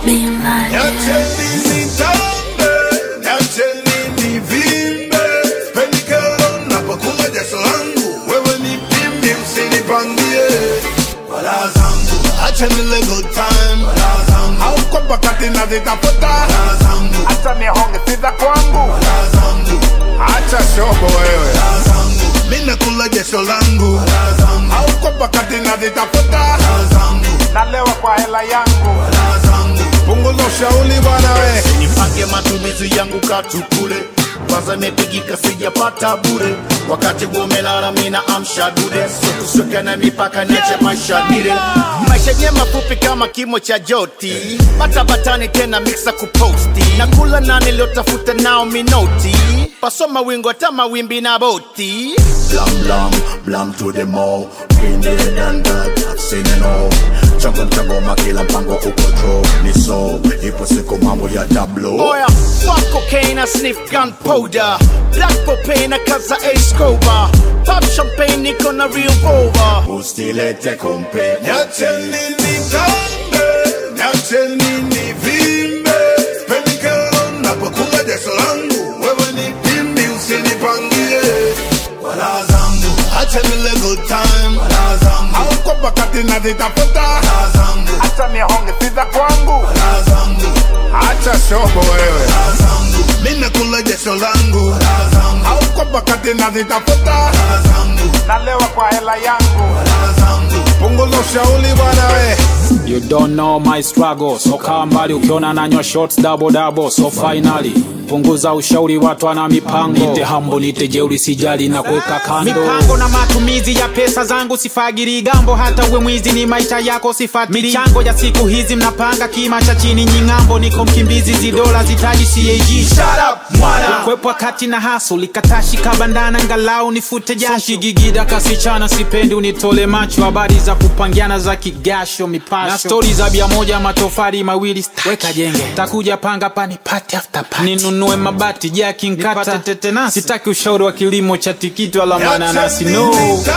Being like Niacheni nitambe, niacheni nivimbe, sipendi kero napokula jasho langu, wewe ni pimbi usinipangie wala zangu, acha nile good time wala zangu, au kwa pakati nazitafuta wala zangu, acha nihonge sita kwangu wala zangu, acha shobo wewe wala zangu, mimi nakula jasho langu wala zangu, au kwa pakati nazitafuta wala zangu, nalewa kwa hela yangu wala zangu, punguza ushauri bwana we nipange matumizi yangu katukule kwanza imepigika sijapata bure wakati umelala mina amsha dude sokusuka na mipaka niache maisha dire maisha yenye mafupi kama kimo cha joti batabatani tena mixa kuposti na kula na niliotafuta nao minoti pasoma wingo hata mawimbi na boti blam blam blam to the mall been there done that I've seen it all chango mchangoma kila mpango uko draw ni so ipo siku mambo ya tablo oya fuck cocaine I sniff gunpowder black propane kaza a scoba pop champagne niko na revolver ustilete kompe Niacheni nitambe, niacheni nivimbe, sipendi kero napokula jasho langu, wewe ni pimbi usinipangie wala zangu, acha nile good time wala zangu, au kwa pakati nazitafuta wala zangu, acha nihonge sita kwangu wala zangu, acha shobo wewe wala zangu, mimi nakula jasho langu wala zangu, au kwa pakati nazitafuta wala zangu, nalewa kwa hela yangu wala zangu, punguza ushauri bwana we You don't know my struggle so kaa mbali ukiona nanywa shots double double so finally punguza ushauri watu ana mipango nite hambo nite jeuri sijali na kuweka kando mipango na matumizi ya pesa zangu sifagiri gambo hata uwe mwizi ni maisha yako sifatiri michango ya siku hizi mnapanga kima cha chini nying'ambo niko mkimbizi zidola zitaji cag kwepwa kati na haso likatashi kabandana ngalau nifute jasho shigigida kasichana sipendi unitole macho habari za kupangiana za kigasho mipasho na stori za bia moja matofari mawili staki. weka jenge takuja panga pani pati after party ninunue mabati jaki nkata Nipate tetenasi. sitaki ushauri wa kilimo cha tikiti wala mananasi no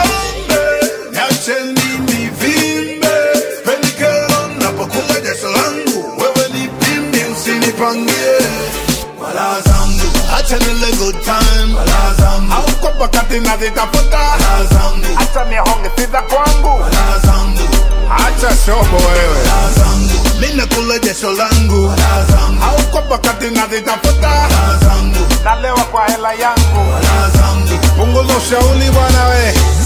Niacheni nivimbe, sipendi kero napokula jasho langu, wewe ni pimbi usinipangie wala zangu, acha nile good time wala zangu, au kwa pakati nazitafuta wala zangu, acha nihonge sita kwangu wala zangu, acha shobo wewe wala zangu, mimi nakula jasho langu wala zangu, au kwa pakati nazitafuta wala zangu, nalewa kwa hela yangu wala zangu, punguza ushauri bwana we